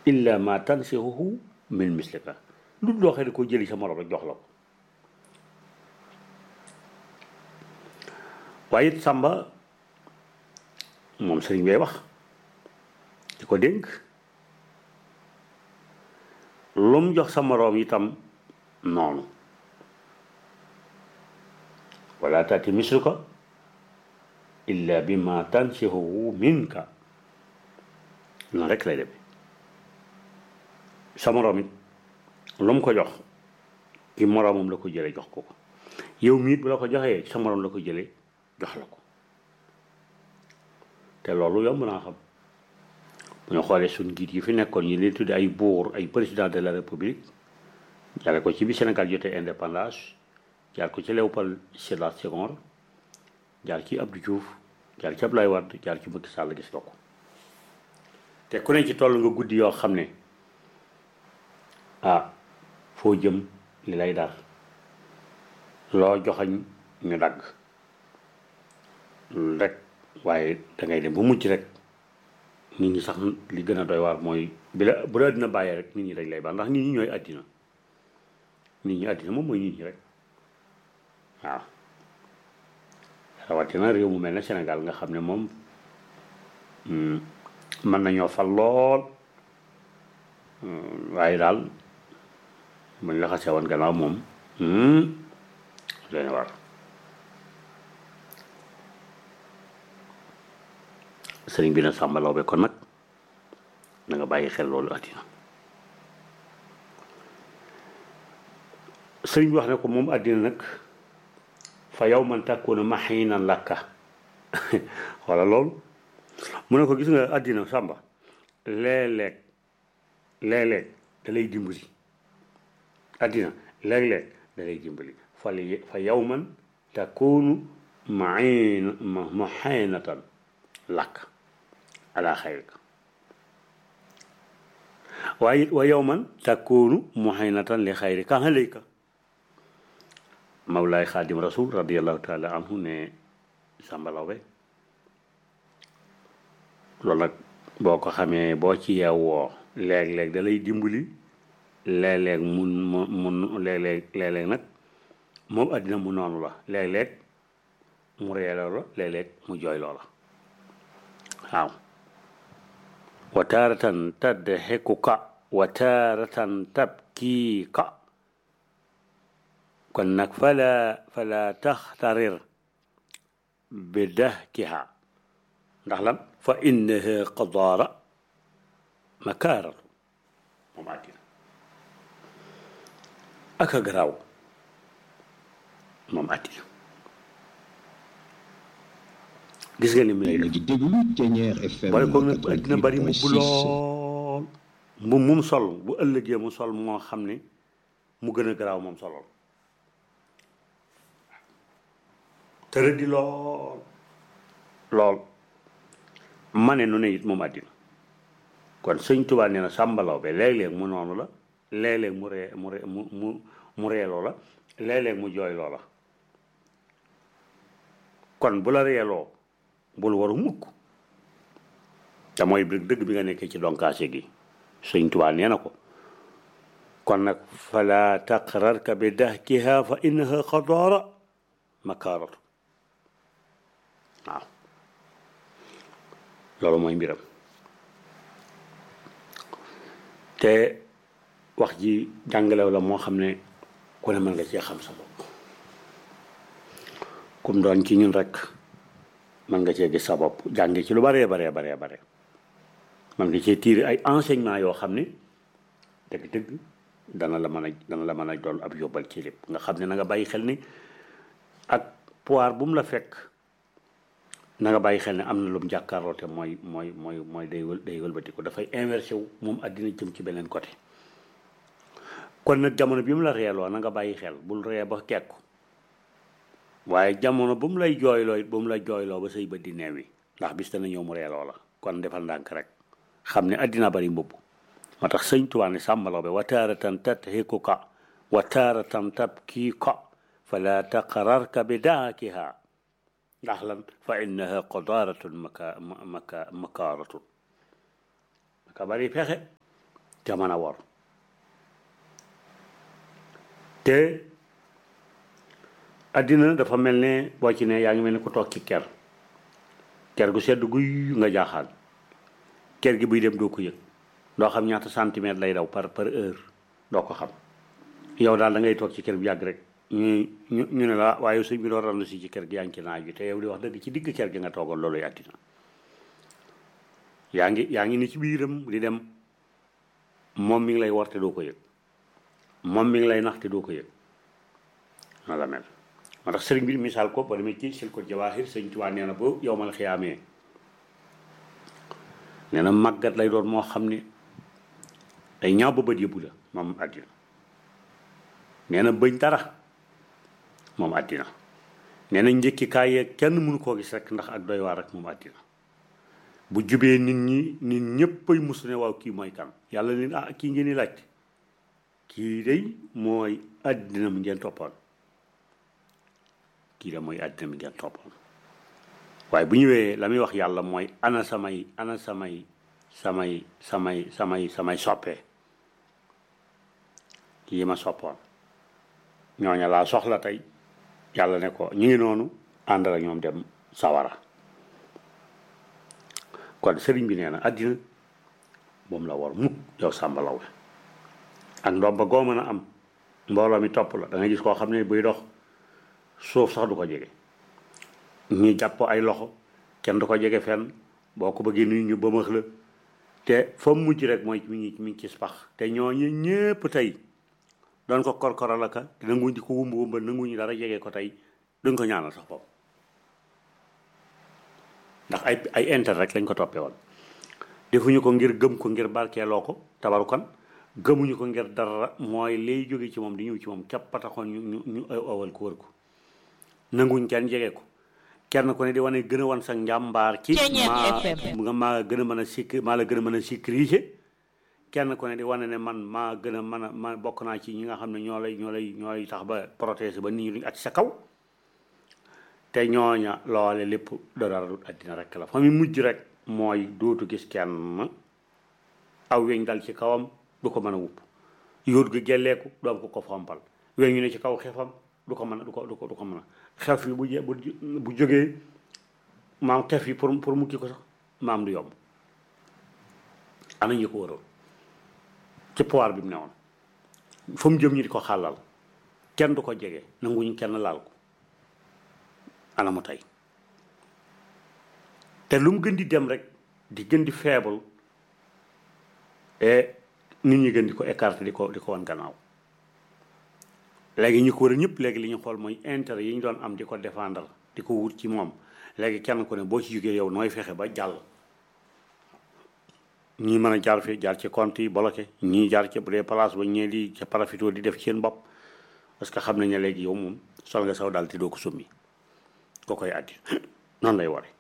illa ma tansihuhu min mislika lu loo xam ne ko jëli sa morom rek jox la ko waaye it sàmba moom sëriñ bay wax di ko dénk lu mu jox sa moroom itam noonu wala taati misluka illa bi ma tansihuhu minka noonu rek lay demee sa moroom it lu mu ko jox ki moroomam la ko jëlee jox ko ko yow miit bu la ko joxee sa moroom la ko jëlee jox la ko te loolu yomb naa xam bu ñu xoolee suñ njiit yi fi nekkoon ñi leen tudde ay buur ay président de la république jaare ko ci bi Sénégal jotee indépendance jaar ko ci Léopold Sédar Senghor jaar ci Abdou Diouf jaar ci Abdoulaye Wade jaar ci Macky Sall gis nga ko te ku ne ci toll nga guddi yoo xam ne ah foo jëm li lay dar loo joxañ ñu dagg rek waaye dangay dem ba mujj rek nit ñi sax li gën a doy waar mooy bi la bu la àddina bàyyee rek nit ñi dañ lay baax ndax nit ñi ñooy àddina nit ñi àddina moom mooy nit ñi rek waaw rawatina réew mu mel ne Sénégal nga xam ne moom mën nañoo fal lool waaye daal buñ la xasee woon gannaaw moom leen war sëriñ bi na sàmbalaw be kon nag na nga bàyyi xel loolu àddina sëriñ bi wax ne ko moom àddina nag fa yow man takkuuna maxiinan lakka wala loolu mu ne ko gis nga àddina sàmba léeg-léeg léeg-léeg da lay dimbali àddina léeg-léeg da lay dimbali fa fa yow man takkuunu maxiin maxiinatan lakk ala xayrika waaye it wa yow man takkuunu muhaynatan li xayrika alayka mawlaay xaadim rasul radiallahu taala anhu ne sàmbalaw be loolu nag boo ko xamee boo ci yeewoo léeg-léeg da lay dimbali léeg-léeg mun mu mun léeg-léeg léeg-léeg nag moom àddina mu noonu la léeg-léeg mu reeloo la léeg-léeg mu jooy loola waaw wa taaratan tadxikuka wa taaratan tabkiika kon nag fala fala taxtarir bi dahkiha ndax lan fa innaha qadaara makaaratu moom àddina ak a garaaw moom àddina gis nga ni mu lay def di déglu Thiéniere FM bari ko nag àddina bari mu bu lool mu mum sol bu ëllëgee mu sol moo xam ne mu gën a garaaw moom solool tërë di lool lool ma ne nu ne it moom àddina kon sëñ Tuubaa nee na sàmbalaw be léeg-léeg mu noonu la léeg-léeg mu ree mu ree mu mu mu reeloo la léeg-léeg mu jooyloo la kon bu la reeloo bul waru mukk te mooy dëgg bi nga nekkee ci donkaase gi sëñ Tuubaa nee na ko kon nag fala taqrarka bi dahkiha fa innaha xadaara makaaratu waaw loolu mooy mbiram te wax ji jàngalew la moo xam ne ku ne mën nga cee xam sa bopp kum doon ci ñun rek mën nga cee gis sa bopp jànge ci lu baree baree baree bare mën nga cee tiire ay enseignement yoo xam ne dëgg-dëgg dana la mën a dana la mën a doon ab yóbbal ci lépp nga xam ne na nga bàyyi xel ni ak pouvoir bu mu la fekk na nga bàyyi xel ne am na lu mu jàkkaarloo te mooy mooy mooy mooy day wël day wëlbati ko dafay inversé wu moom àddina jëm ci beneen côté kon nag jamono bi mu la reeloo na nga bàyyi xel bul ree ba kekku waaye jamono bu mu lay jooyloo it bu mu la jooyloo ba say bët di neew yi ndax bis dana ñëw mu reeloo la kon defal ndànk rek xam ne àddina bari mbubb moo tax sëñ Tuubaa ne sàmbaloo be wa taaratan tadhikuka wa taaratan tabkiika fala taqrarka bi daakiha ndax lan fa innaha qadaaratun maka maka makaaratun maka bari pexe te mën a wor te addina dafa mel ne boo ci ne yaa ngi mel ne ku toog ci ker ker gu sedd guy nga jaaxaan ker gi buy dem doo ko yëg doo xam ñaata centimètre lay daw par par heure doo ko xam yow daal da ngay toog ci ker bi yàgg rek ñu ñu ñu ne la waaye sëñ bi doon randu si ci ker gi yaa ngi ci naaj bi te yow di wax dëgg ci digg ker gi nga toogoon loolu addina yaa ngi yaa ngi ni ci biiram di dem moom mi ngi lay war te doo ko yëg moom mi ngi lay nax te doo ko yëg noonu la mel moo tax sëriñ bi misaal ko ba demee ci sil ko jawaahir sëñ Tuubaa nee na ba yow mal xiyaamee nee na màggat lay doon moo xam ne day ñaaw ba bët yëbbu la moom àddina nee na bëñ dara moom àddina nee na njëkki kaay yeeg kenn mënu koo gis rek ndax ak doy waar rek moom àddina bu jubee nit ñi nit ñëppay musu ne waaw kii mooy kan yàlla leen ah kii ngeen di laajte kii day mooy àddina mi ngeen toppoon kii da mooy àddina mi ngeen toppoon waaye bu ñëwee la muy wax yàlla mooy ana samay ana samay samay samay samay samay soppee yi ma soppoon ñooña laa soxla tey yàlla ne ko ñu ngi noonu ànd ak ñoom dem sawara kon sëriñ bi nee na àddina moom la war mukk yow Sàmba Lawbe ak ndomba goo mën a am mbooloo mi topp la da nga gis koo xam ne buy dox suuf sax du ko jege ñu jàpp ay loxo kenn du ko jege fenn boo ko bëggee nuyu ñu bëmax la te fa mujj rek mooy mi ngi mi ngi ci pax te ñooñu ñépp tey doon ko korkoral aka te nanguñ di ko wumba wumba nanguñu dara jege ko tey duñ ko ñaanal sax foofu ndax ay ay intérêt rek lañ ko toppee woon defuñu ko ngir gëm ko ngir barkeeloo ko tabarukan gëmuñu ko ngir dara mooy lay jóge ci moom di ñëw ci moom képp a taxoon ñu ñu ñu awal ko wër ko nanguñ kenn jege ko kenn ku ne di wane gën a wan sa njàmbaar ci maa nga maa gën a mën a sikk maa la gën a mën a sécuriser kenn ku ne di wane ne man maa gën a mën a ma bokk naa ci ñi nga xam ne ñoo lay ñoo lay ñooy tax ba protéger ba nit ñi duñ ak sa kaw te ñooña loole lépp dara du àddina rek la fa mu mujj rek mooy dootu gis kenn aw weñ dal ci kawam du ko mën a wupp yóot gi gelleeku du am ko ko fompal weñ ñu ne ci kaw xefam du ko mën a du ko du ko du ko mën a xef yi bu je bu bu jógee maam xef yi pour pour mukki ko sax maam du yomb ana ñu ko waroon ci pouvoir bi mu ne woon fa mu jëm ñi di ko xàllal kenn du ko jege nanguñu kenn laal ko ana mu tey te lu mu gën di dem rek di gën di faible et nit ñi gën di ko écarter di ko di ko wan gannaaw léegi ñu ko war a ñëpp léegi li ñu xool mooy intérêt yi ñu doon am di ko défendre di ko wut ci moom léegi kenn ku ne boo ci jógee yow nooy fexe ba jàll ñii mën a jaar fi jaar ci compte yi bloqué ñii jaar ci bu dee place ba ñee di ca parafito di def ci seen bopp parce que xam nañ ne léegi yow moom sol nga saw daal te doo ko summi ko koy addi noonu lay ware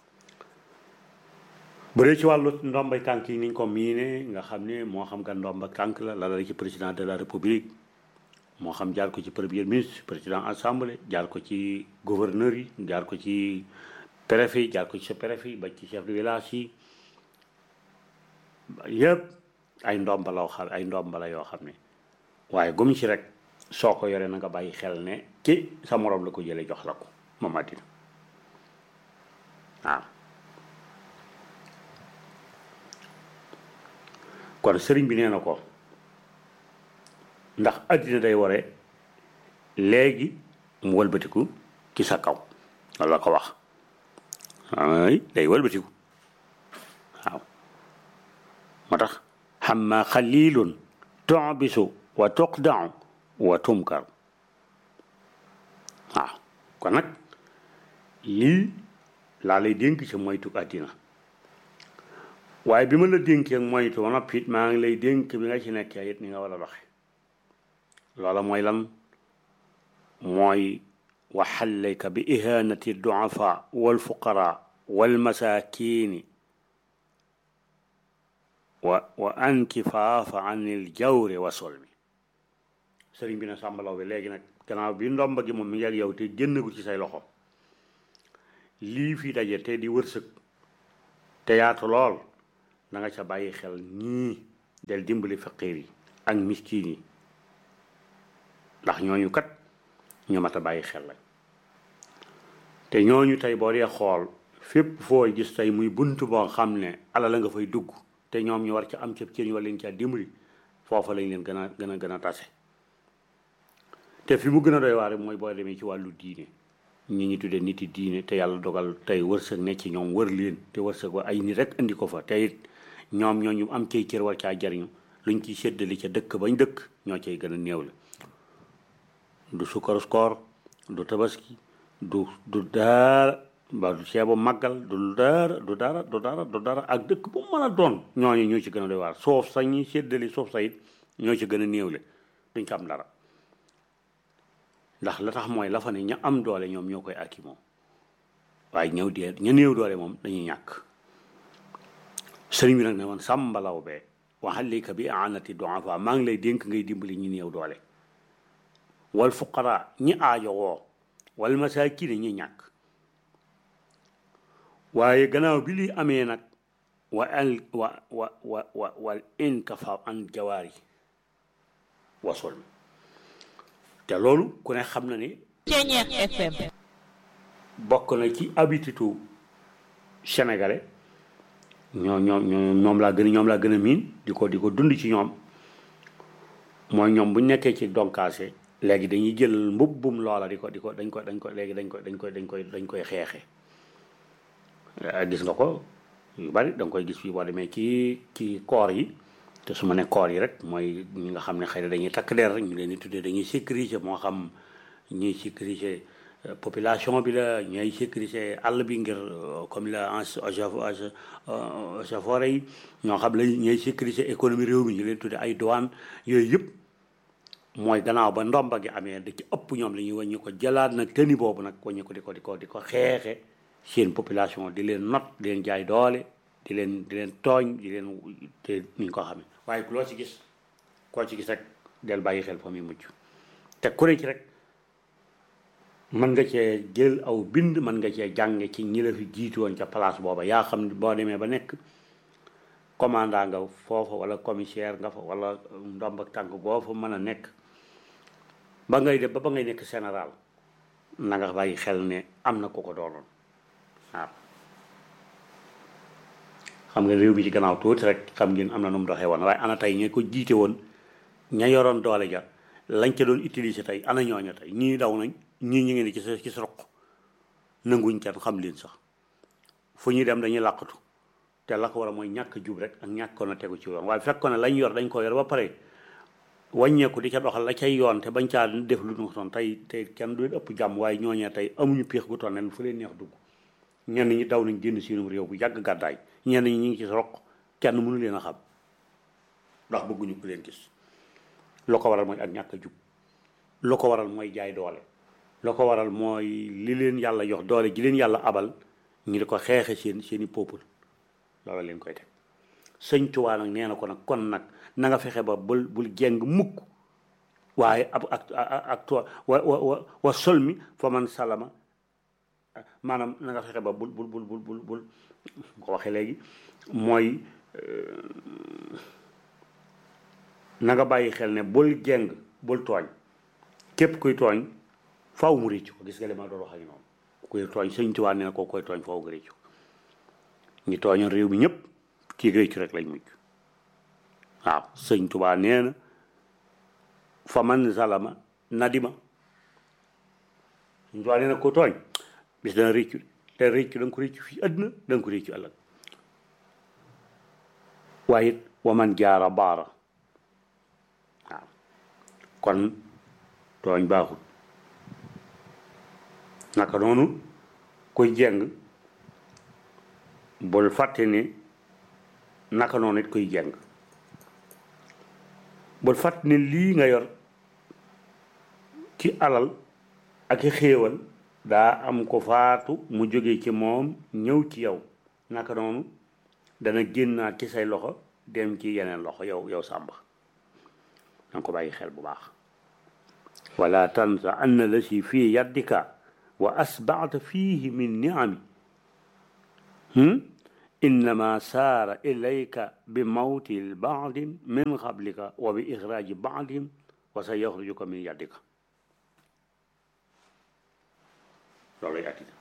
bu dee ci wàllu ndombay tànk yi niñ ko miine nga xam ne moo xam nga ndomba tànk la la la ci président de la république moo xam jaar ko ci premier ministre président assemblée jaar ko ci gouverneur yi jaar ko ci préfet yi jaar ko ci sa préfet yi ba ci chef de village yi yëpp ay ndomba la xam ay ndomba la yoo xam ne waaye gum ci rek soo ko yoree na nga bàyyi xel ne ci sa morom la ko jëlee jox la ko moom àddina waaw kon sëriñ bi nee na ko ndax àddina day ware léegi mu wëlbatiku ci sa kaw loolu la ko wax ay day wëlbatiku waaw moo tax xamma xalilun tubisu wa tuqdau wa tumkar waaw kon nag lii laa lay dénk ci moytu àddina waaye bi ma la dénkee moytu ba noppi it maa ngi lay dénk bi nga ci nekkee it ni nga war a doxe loola mooy lan mooy waxallayka bi ihanati duafa walfuqara walmasakini wa wa ankifaafa an il jawri wa solmi sëriñ bi na sàmbalaw bi léegi nag gannaaw bi ndomba gi moom mi ngi ak yow te génnagul ci say loxo lii fi daje te di wërsëg te yaatu lool na nga ca bàyyi xel ñii del dimbali faqiir yi ak miskin yi ndax ñooñu kat ñu mat a bàyyi xel lañ te ñooñu tey boo dee xool fépp fooy gis tey muy bunt boo xam ne ala la nga fay dugg te ñoom ñu war ca am ca cër ñu war leen caa dimbali foofa lañ leen gën a gën a gën a tase te fi mu gën a doy waar mooy boo demee ci wàllu diine ñi ñi tuddee nit yi diine te yàlla dogal tey wërsëg ne ci ñoom wër leen te wërsëg wa ay nit rek indi ko fa te it ñoom ñoo ñu am cay cër war caa jariñu luñ ciy séddali ca dëkk bañ dëkk ñoo cay gën a néew la du sukkaru koor du tabaski du du daara ba du ceebu màggal du dara du dara du dara du dara ak dëkk bu mën a doon ñooñu ñoo ci gën a doy waar soof sa ñuy séddali soof sa it ñoo ci gën a néewle duñ ko am dara ndax la tax mooy la fa ne ña am doole ñoom ñoo koy akki moom waaye ñëw dee ña néew doole moom dañuy ñàkk sëriñ bi nag ne woon sàmbalaw bee waxalika bi aanati duafa maa ngi lay dénk ngay dimbali ñi néew doole wal fuqara ñi aajo woo wal masaakin ñi ñàkk waaye gannaaw bi li amee nag wa al wa wa wa wa wal inkafa an jawaari wasul te loolu ku ne xam na ni Ceñeex FM bokk na ci habitude sénégalais ñoo ñoo ñoo ñoom laa gën a ñoom laa gën a miin di ko di ko dund ci ñoom mooy ñoom bu ñu nekkee ci donkaase léegi dañuy jël mbubbum loola di ko di ko dañ ko dañ ko léegi dañ ko dañ koy dañ koy dañ koy xeexe gis nga ko yu bari da nga koy gis fii boo demee ci ci koor yi te su ma ne koor yi rek mooy ñi nga xam ne xëy na dañuy takk der rek ñu leen di tuddee dañuy sécuriser moo xam ñuy sécuriser population bi la ñooy sécuriser àll bi ngir comme la agafore yi ñoo xam la ñooy sécuriser économie réew mi ñu leen tuddee ay douane yooyu yëpp mooy gannaaw ba ndomba gi amee da ci ëpp ñoom la ñuy wàññi ko jëlaat nag tëni boobu nag wàññi ko di ko di ko di ko xeexe seen population di leen not di leen jaay doole di leen di leen tooñ di leen te ni ñu ko xamee waaye ku loo ci gis koo ci gis rek del bàyyi xel fa muy mujj te ku ne ci rek mën nga cee jël aw bind mën nga cee jànge ci ñi la fi jiitu woon ca place booba yaa xam ne boo demee ba nekk commandant nga foofa wala commissaire nga fa wala ndomb ak tànk boo fa mën a nekk ba ngay def ba ba ngay nekk général na nga bàyyi xel ne am na ko ko doonoon waaw xam nga réew mi ci gannaaw tuuti rek xam ngeen am na nu mu doxee woon waaye ana tey ña ko jiite woon ña yoroon doole ja lañ ca doon utiliser tey ana ñooña tey ñii daw nañ ñii ñu ngi ne ci sa ci sa roq nanguñ kenn xam leen sax fu ñuy dem dañuy làqatu te la ko war a mooy ñàkk jub rek ak ñàkkoon a tegu ci yoon waaye fekkoon ne lañ yor dañ ko yor ba pare wàññeeku di ca doxal la cay yoon te bañ caa def lu ñu toon tey tey kenn du leen ëpp jàmm waaye ñooñee tey amuñu piix gu toon ne fu leen neex dugg ñenn ñi daw nañ génn seenum réew bu yàgg gàddaay ñenn ñi ñu ngi ci roq kenn mënu leen a xam ndax bëgguñu ku leen gis lu ko waral mooy ak ñàkk a jub lu ko waral mooy jaay doole lu ko waral mooy li leen yàlla jox doole ji leen yàlla abal ñu di ko xeexe seen seeni peuple loola leen koy teg sëñ Tuubaa nag nee na ko nag kon nag na nga fexe ba bul bul jeng mukk waaye ab ak ak wa wa wa wa sol mi fa man salama maanaam na nga fexe ba bul bul bul bul bul bul ko waxee léegi mooy na nga bàyyi xel ne bul jeng bul tooñ képp kuy tooñ faaw mu réccu ko gis nga li ma doon wax ak noonu kuy tooñ sëñ Tuubaa nee na koo koy tooñ faaw nga réccu ñi tooñoon réew mi ñëpp kii réccu rek lañ mujj waaw sëñ Tuubaa nee na fa man zalama nadima sëñ Tuubaa nee na ko tooñ bis dana réccu te réccu da nga ko réccu fii àdduna da nga ko réccu ëllëg waaye it wa man jaara baara waaw kon tooñ baaxul naka noonu kuy jeng bul fàtte ni naka noonu it kuy jeng bul fàtte ni lii nga yor ci alal ak i xéewal daa am ko faatu mu jóge ci moom ñëw ci yow naka noonu dana génnaat ci say loxo dem ci yeneen loxo yow yow sàmba danga ko bàyyi xel bu baax wala tansa anna la si fii yaddika wa asbaata fiihi min niami innama saara ilayka bi mawti baadin min qablika wa bi ixraaji baadin wa sa yaxrujuka min yaddika loolu lay àddina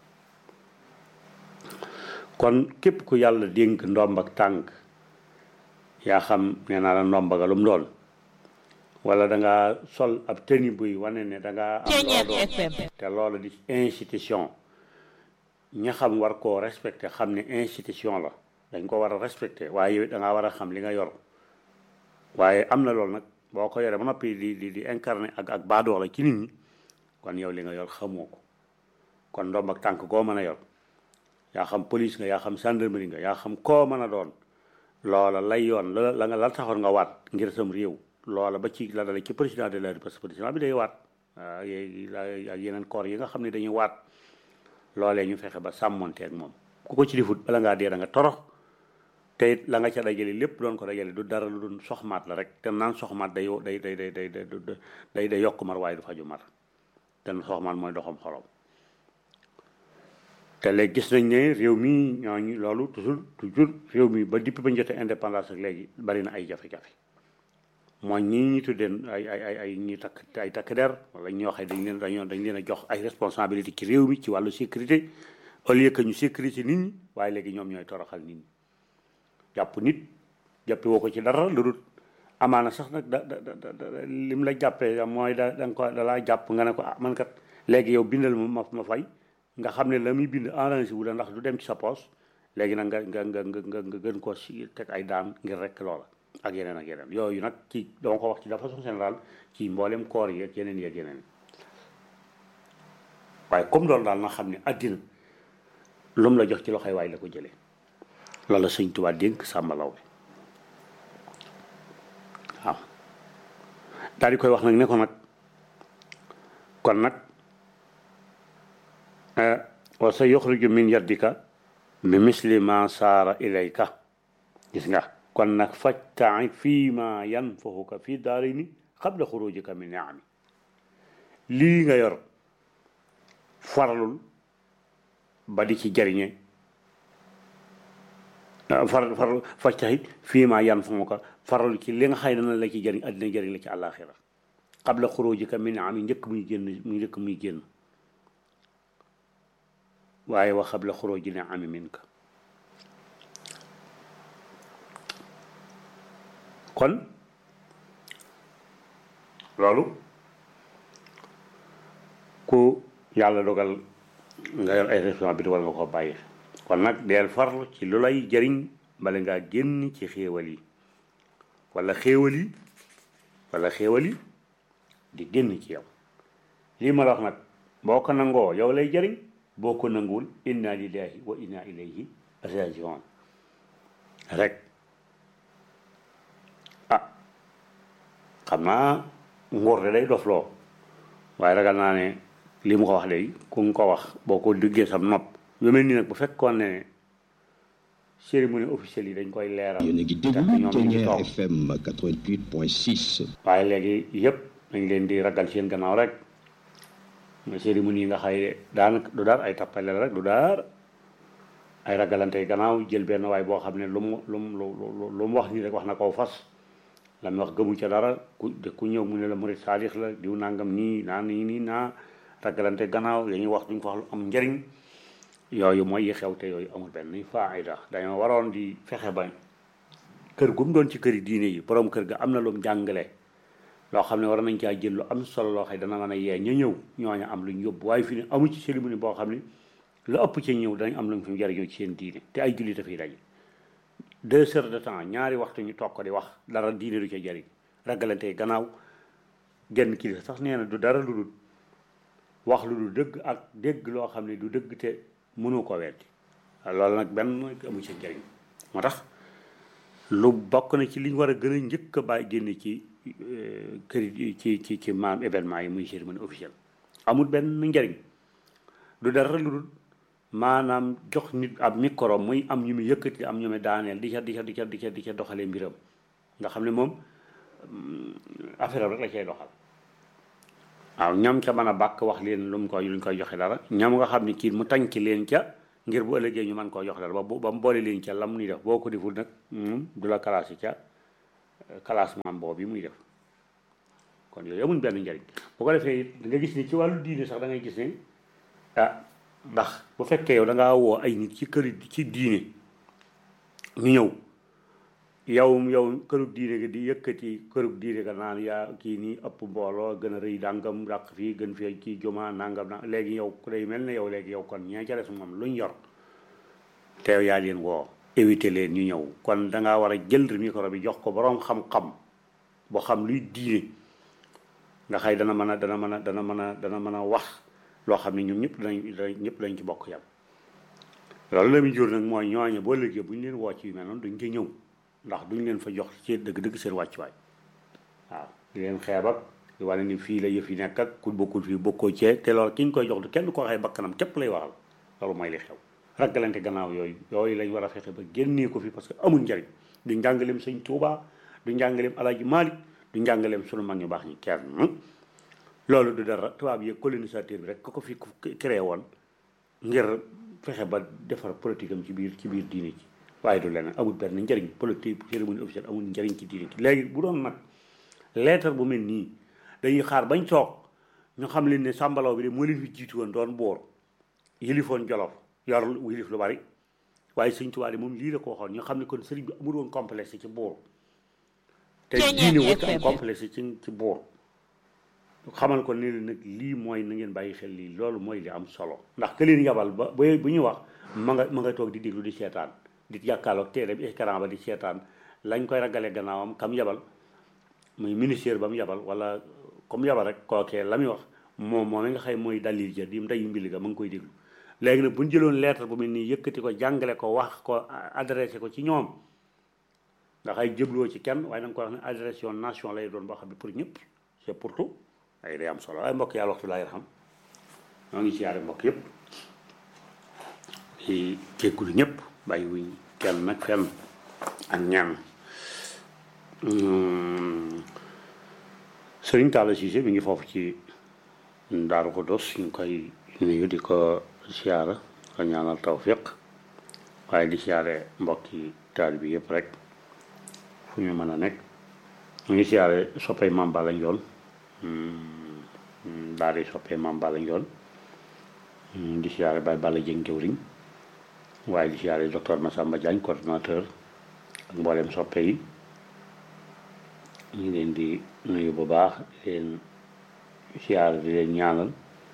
kon képp ku yàlla dénk ndomb ak tànk yaa xam nee naa la ndomba ga lu mu doon wala da nga sol ab tenue buy wane ne da nga am loo doon te loolu di institution ña xam war koo respecté xam ne institution la dañ ko war a respecté waaye yow da ngaa war a xam li nga yor waaye am na loolu nag boo ko yoree ba noppi di di di incarné ak ak baadoola ci nit ñi kon yow li nga yor xamoo ko kon ndomb ak tànk koo mën a yor yaa xam police nga yaa xam gendarmerie nga yaa xam koo mën a doon loola lay yoon la la nga la taxoon nga waat ngir sam réew loola ba ci la dale ci président de la République parce que président bi day waat ak yeneen corps yi nga xam ne dañuy waat loolee ñu fexe ba sàmmonte ak moom ku ko ci difut bala ngaa dee da nga torox te it la nga ca dajale lépp doon ko dajale du dara lu doon soxmaat la rek te naan soxmaat day day day day day day day yokk mar waaye du faju mar te soxmaat mooy doxam xorom te léegi gis nañ ne réew mi ñooñu loolu toujours toujours réew mi ba depuis ba ñu jotee indépendance ak léegi bari na ay jafe-jafe mooy ñii ñu tuddee ay ay ay ay ñi takk ay takk der wala ñoo xam dañ leen dañoo dañ leen a jox ay responsabilité ci réew mi ci wàllu sécurité au lieu que ñu sécurité nit ñi waaye léegi ñoom ñooy toroxal nit ñi jàpp nit jàppe woo ko ci dara lu dul amaana sax nag da da da lim la jàppee mooy da da nga ko da laa jàpp nga ne ko ah man kat léegi yow bindal ma ma fay nga xam ne la muy bind arrangé wu la ndax du dem ci sa poos léegi nag nga nga nga nga nga gën koo si teg ay daan ngir rek loola ak yeneen ak yeneen yooyu nag ci dama ko wax ci de façon générale ci mboolem koor yi ak yeneen yi ak yeneen waaye comme loolu daal na xam ne àddina lu mu la jox ci loxoy waay la ko jëlee loolu la sëñ Tuubaa dénk sàmbalaw bi waaw daal di koy wax nag ne ko nag kon nag wa sa yuxriju min yaddika bi misli ma saara ilayka gis nga kon nag fajta'i fii ma yanfahuka fii daarini qabla xurujika min niami lii nga yor faralul ba di ci jariñe faral faral fajta'i fii ma yanfahuka faralul ci li nga xëy dana la ci jariñ addina jariñ la ci àllaaxira qabla xurujika min niami njëkk muy génn muy njëkk muy génn waaye wa qabla xuruji niami minka kon loolu ku yàlla dogal nga yor ay responsabilité war nga ko bàyyi kon nag deel farlu ci lu lay jëriñ bala ngaa génn ci xéewal yi wala xéewal yi wala xéewal yi di génn ci yow lii ma la wax nag boo ko nangoo yow lay jëriñ boo ko nanguwul inna lillahi wa inna ilayhi rajiun rek xam naa nguur de day dof loo waaye ragal naa ne li mu ko wax léegi ku nga ko wax boo ko duggee sam nopp yu mel nii nag bu fekkoon ne cérémonie officielle yi dañ koy leeral yéen a ngi déglu Ténière FM 88.6 waaye léegi yëpp dañ leen di ragal seen gannaaw rek mais cérémonie yi nga xay daanaka du daar ay tappale la rek du daar ay ragalante gannaaw jël benn waay boo xam ne lu mu lu mu lu mu wax nii rek wax na koo fas la mu wax gëmu ca dara ku de ku ñëw mu ne la murit saalix la diw nangam nii naa nii nii naa ragalante gannaaw dañuy wax duñ ko wax lu am njëriñ yooyu mooy yi xew te yooyu amul benn faayda dañoo waroon di fexe ba kër gu mu doon ci këri diine yi borom kër ga am na lu mu jàngale loo xam ne war nañ caa jël lu am solo loo xam ne dana mën a yee ña ñëw ñooña am lu ñu yóbbu waaye fi ne amu ci cérémonie boo xam ne lu ëpp ci ñëw danañ am lu ñu fi jariñoo ci seen diine te ay jullit dafay daje deux heures de temps ñaari waxtu ñu toog ko di wax dara diine du ca jariñ ragalante gannaaw genn kilifa sax nee na du dara lu dul wax lu du dëgg ak dégg loo xam ne du dëgg te mënu ko weddi loolu nag benn amu ci njëriñ moo tax lu bokk na ci li ñu war a gën a njëkk a bàyyi génne ci kër ci ci ci maam événement yi muy cérémonie officielle amul benn njëriñ du dara lu dul maanaam jox nit ab micro muy am ñu muy yëkkati am ñu muy daaneel di ca di ca di ca di ca di ca doxalee mbiram nga xam ne moom affaire rek la cay doxal waaw ñam ca mën a bàkk wax leen lu mu koy lu ñu koy joxe dara ñam nga xam ne kii mu tànk leen ca ngir bu ëllëgee ñu mën koo jox dara ba ba mu boole leen ca lam nuy def boo ko deful nag du la classé ca classement boobu bi muy def kon yooyu amuñ benn njariñ bu ko defee da nga gis ni ci wàllu diine sax da ngay gis ne ah ndax bu fekkee yow da ngaa woo ay nit ci kër ci diine ñu ñëw yow yow kërug diine gi di yëkkati kërug diine ga naan yaa kii nii ëpp mbooloo gën a rëy dàngam dàq fii gën fee kii juma nangam na léegi yow ku day mel ne yow léegi yow kon ñee ca des moom luñ yor teew yaa leen woo éviter leen ñu ñëw kon da ngaa war a jël micro bi jox ko boroom xam-xam boo xam luy diine nga xëy dana mën a dana mën a dana mën a dana mën a wax loo xam ne ñoom ñëpp danañ ñëpp dañ ci bokk yam loolu la muy jur nag mooy ñooñu boo léegi bu ñu leen woo ci yu mel noonu duñ ci ñëw ndax duñ leen fa jox ci dëgg-dëgg seen wàccuwaay waaw di leen xeeb ak di wane ni fii la yëf yi nekk ak ku bokkul fii bokkoo cee te loolu ki ñu koy jox du kenn ko waxee bakkanam képp lay waxal loolu mooy li xew ragalante gannaaw yooyu yooyu lañ war a fexe ba génnee ko fi parce que amul njariñ du njàngaleem sëñ Tuubaa du njàngaleem Alaaji Maalik du njàngaleem sunu mag ñu baax ñi kenn loolu du dara tubaab yi colonisateur bi rek ko ko fi créé woon ngir fexe ba defar politique am ci biir ci biir diine ci waaye du leneen amul benn njëriñ politique cérémonie officielle amul njëriñ ci diine ci léegi bu doon nag leetar bu mel nii dañuy xaar bañ toog ñu xam leen ne sàmbalaw bi de moo leen fi jiitu woon doon boor yilifoon jolof yor yilif lu bari waaye sëñ Tuubaa de moom lii la ko waxoon ñu xam ne kon sëriñ bi amul woon complexe ci boor te diine wut am complexe ci ci boor xamal ko ne leen nag lii mooy na ngeen bàyyi xel lii loolu mooy li am solo ndax que leen yabal ba ba bu ñu wax ma nga ma nga toog di déglu di seetaan di jàkkaarloog téere bi écran ba di seetaan lañ koy ragale gannaawam kam yabal muy ministère ba mu yabal wala comme yabal rek kookee la muy wax moom moom nga xëy mooy dalil ja di ndeyu mbili ga ma ngi koy déglu léegi nag bu ñu jëloon lettre bu mel nii yëkkati ko jàngale ko wax ko adressé ko ci ñoom nga xay jëbloo ci kenn waaye da nga koy wax ne adressation nation lay doon boo xam ne pour ñëpp c'est pour tout ay day am solo ay mbokk yàlla waxtu laay xam ñoo ngi siyaare mbokk yëpp di jéggulu ñëpp bàyyi wuñ kenn nag fenn ak ñaan sëriñ Talla Cissé mi ngi foofu ci Daaru Xudoos ñu koy nuyu di ko siyaara ko ñaanal tawfiq waaye di siyaare mbokki taal bi yëpp rek fu ñu mën a nekk ñu ngi siyaare soppay Maam Balla Njoon daal di soppee Maam Balla Njoon di siyaare Baye Balla Jëng jëwriñ waaye di siyaare docteur Massamba Diagne coordonnateur ak mboolem soppe yi ñu ngi leen di nuyu bu baax di leen siyaare di leen ñaanal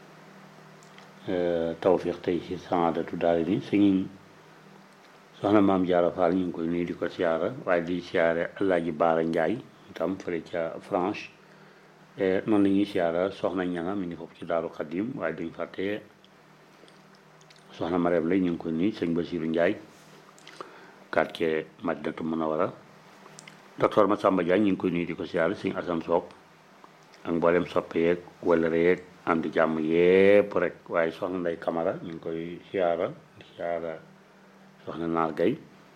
tawfiq tey ci saadatu daal ni suñu soxna maam Jaara Faal ñu ngi koy nuyu di ko siyaara waaye di siyaare Alaaji Baara Njaay itam fële ca France noonu la ñuy siyaara soxna ñanga mi ngi foofu ci Daaru Xadim waaye duñ fàtte soxna Mareem lay ñu ngi koy nuyu sëñ Basiru Njaay quartier Madinatu Munawara docteur Massamba Diagne ñu ngi koy nuyu di ko siyaara sëñ Asan Soog ak mboolem soppe yeeg wala yeeg am di jàmm yépp rek waaye soxna Ndey Kamara ñu ngi koy siyaara di siyaara soxna Naar Gay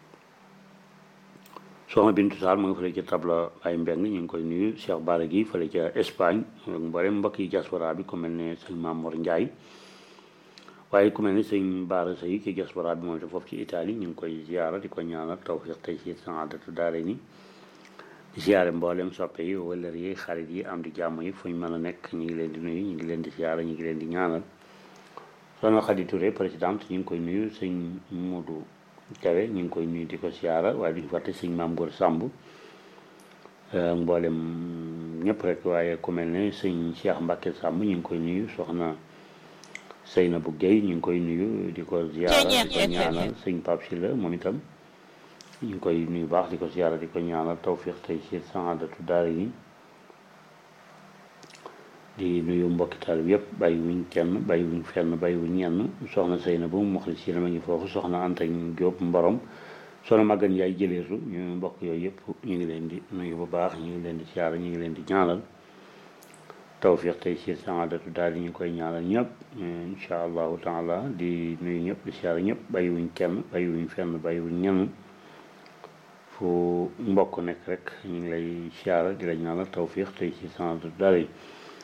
soxna Bintu Saal mu ngi fële ca tabla ay mbeng ñu ngi koy nuyu Cheikh Bara gi fële ca Espagne ak mboolem mbokk yi diaspora bi ku mel ne sëñ Mamour Ndiaye waaye ku mel ne sëñ Bara Sey ci diaspora bi moom te foofu ci Italie ñu ngi koy siyaara di ko ñaanal tawfiq tey ci saadatu daare ni di siyaare mboolem soppe yi wëllër yi xarit yi am di jàmm yi fu ñu mën a nekk ñu ngi leen di nuyu ñu ngi leen di siyaare ñu ngi leen di ñaanal soxna Khady Touré présidente ñu ngi koy nuyu sëñ Modou Kawe ñu ngi koy nuyu di ko siyaara waaye duñu fàtte sëñ Maam Góor Samb mboolem ñëpp rek waaye ku mel ne sëñ Cheikh Mbacke Samb ñu ngi koy nuyu soxna Seynabou Guèye ñu ngi koy nuyu di ko siyaara di ko ñaanal sëñ Pape Sylla moom itam ñu ngi koy nuyu baax di ko siyaara di ko ñaanal tawfiq tey ci saadatu daara yi di nuyu mbokki taal bi yëpp bàyyi wuñ kenn bàyyi wuñ fenn bàyyi wuñ ñenn soxna Seyna bu mu moxli si ma ngi foofu soxna Anta Diop Mborom soxna Magan Yaay jëleetu ñu mbokk yooyu yëpp ñu ngi leen di nuyu bu baax ñu ngi leen di siyaara ñu ngi leen di ñaanal tawfiq tey ci saadatu daal yi ñu koy ñaanal ñëpp incha allahu taala di nuyu ñëpp di siyaara ñëpp bàyyi wuñ kenn bàyyi wuñ fenn bàyyi wuñ ñenn fu mbokk nekk rek ñu ngi lay siyaara di la ñaanal tawfiq tey ci saadatu daal yi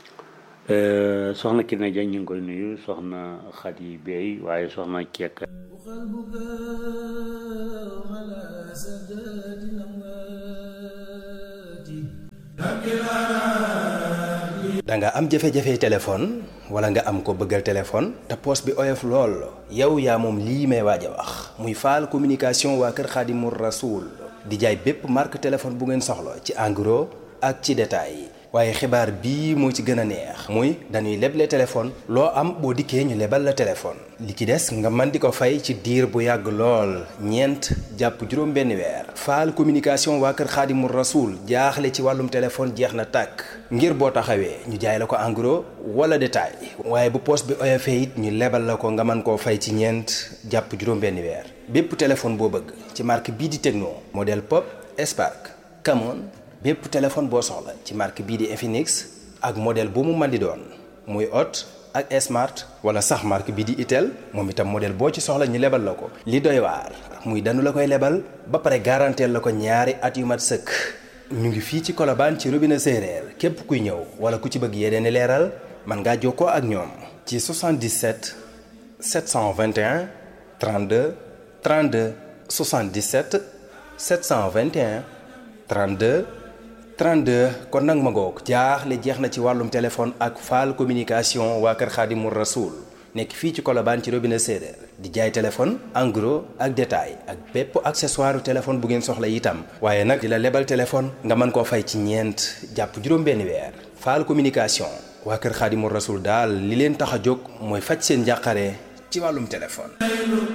soxna Kine Diagne ñu ngi koy nuyu soxna Khady Bey waaye soxna Kekk da nga am jafe-jafe téléphone wala nga am ko bëggal téléphone te poos bi oyof lool yow yaa moom lii may waaj a wax muy faal communication waa kër Xaadimu Rasuul di jaay bépp marque téléphone bu ngeen soxla ci en gros ak ci détail waaye xibaar bii moo ci gën a neex muy dañuy leble téléphone loo am boo dikkee ñu lebal la téléphone li ci des nga mën di ko fay ci diir bu yàgg lool ñeent jàpp juróom benn weer faal communication waa kër xaadimu rasuul jaaxle ci wàllum téléphone jeex na tàkk ngir boo taxawee ñu jaay la ko en gros wala détail waaye bu poos bi oyofee it ñu lebal la ko nga mën koo fay ci ñeent jàpp juróom benn weer bépp téléphone boo bëgg ci marque bii di Tecno modèle Pop Spark Camon bépp téléphone boo soxla ci marque bii di Infinix ak modèle bu mu mën di doon muy Hot ak Smart wala sax marque bii di Itel moom itam modèle boo ci soxla ñu lebal la ko. li doy waar muy danu la koy lebal ba pare garanteel la ko ñaari at yu mat sëkk ñu ngi fii ci Colobane ci robinet séeréer képp kuy ñëw wala ku ci bëgg yeneen i leeral mën ngaa jokkoo ak ñoom. ci 77 721 32 32 77 721 32. 32 kon nag ma ngoog jaaxle jeex na ci wàllum téléphone ak faal communication waa kër Xaadimu Rasuul nekk fii ci Colobane ci robinet séeréer di jaay téléphone en gros ak détail ak bépp accessoire téléphone bu ngeen soxla itam waaye nag di la lebal téléphone nga mën koo fay ci ñeent jàpp juróom-benn weer faal communication waa kër Xaadimu Rasuul daal li leen tax a jóg mooy faj seen njàqare ci wàllum téléphone